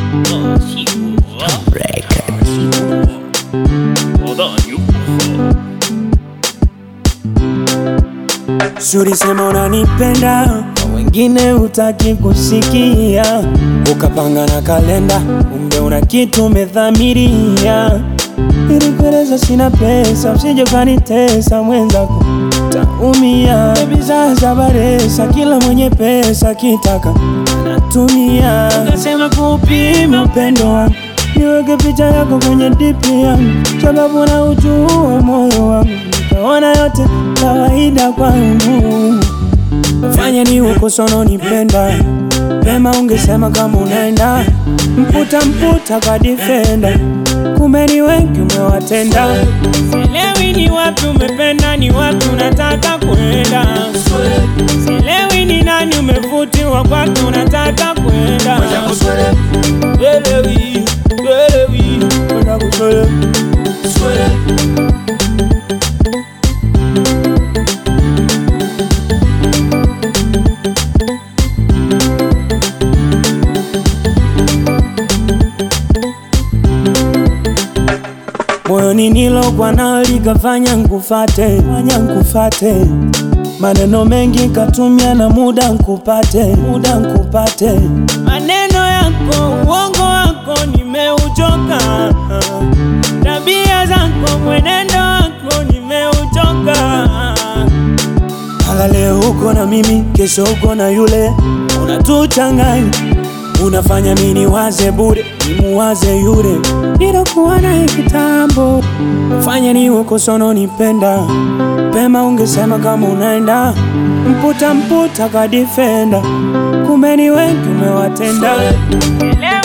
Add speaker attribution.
Speaker 1: Shuri sema unanipenda, kwa wengine utaki kusikia, ukapanga na kalenda, kumbe una kitu umedhamiria. Nilikueleza sina pesa, usije ukanitesa mwenzako, taumia. Baby sasa baresa, kila mwenye pesa kitaka natumia. Ukasema kupima upendo wangu, niweke picha yako kwenye dipi yangu, sababu na ujua moyo wangu, nikaona yote kawaida kwangu. Fanya ni uko sono nipenda Pema ungesema kama unaenda Mputa mputa kwa defender Kumbe ni wengi umewatenda Sielewi ni wapi umependa ni wapi unataka kwenda Sielewi ni nani umevutiwa kwake unataka kwenda Sielewi, sielewi Unataka kuswele moyoni nilokwa nao likafanya nkufate, fanya nkufate, maneno mengi katumia na muda nkupate, muda nkupate, maneno yako uongo wako nimeuchoka, tabia zako mwenendo wako nimeuchoka. Hala leo uko na mimi, kesho uko na yule, unatuchanganya unafanya mini waze bure, nimuwaze yule nilokuwa naye kitambo. Fanya ni uko sono nipenda pema, ungesema kama unaenda mputa mputa kwa defender, kumbe ni wengi umewatenda.